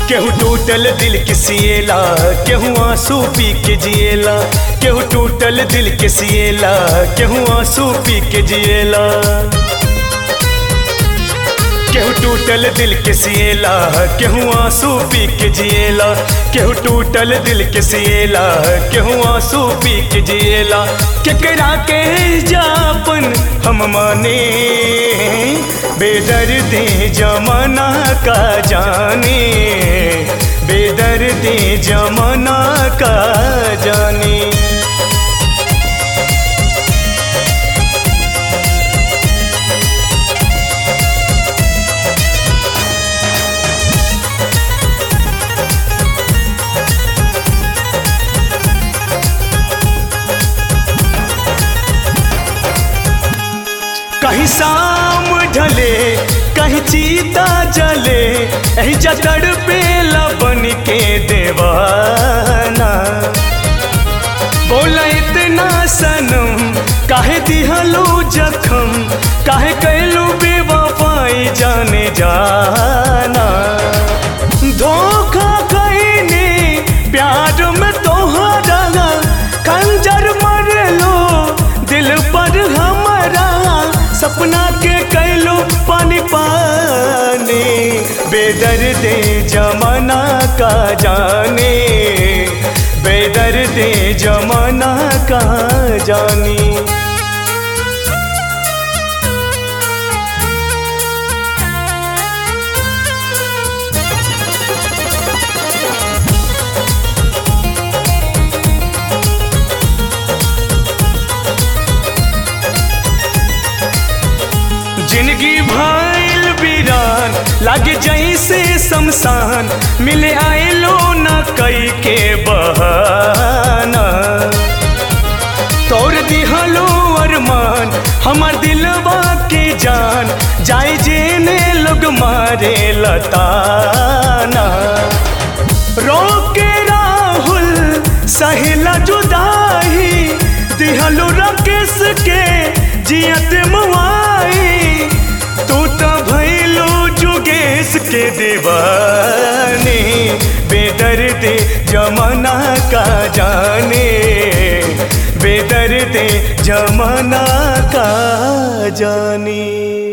केहू टूटल दिल के सिएला केहू आंसू पी के जिएला केहू टूटल दिल के सिएला केहू आंसू पी के जिएला केहू टूटल दिल के सिएला केहू आंसू पी के जिएला केहू टूटल दिल के सिएला केहू आंसू पी के जिएला केकरा के जापन हम माने बेदर्दी जमाना का जाने बेदर्दी जमाना का जाने कहीं शाम ढले कहीं चीता जले ऐ जगड़ पे बन के देवाना बोला इतना सनम काहे दिहलो जखम काहे कैलू बेवफाई जाने जाना धोखा कईने प्यार में तोहरा खंजर मर लो दिल पर हमारा सपना के कैलो पानी पानी बेदर्दे जमाना का जाने बेदर्दे जमाना का जानी जिंदगी भइल वीरान लागे जैसे शमशान मिले आइलो न कई के बहाना तोड़ दिहलो अरमान हमार दिलवा के जान जाए जेने लोग मारे लताना रोके राहुल सहिला जुदाई दिहलो राकेश के जियत मुआई तू तो भैलो जुगेश के दीवानी बेदर्द जमाना का जाने बेदर्द जमाना का जानी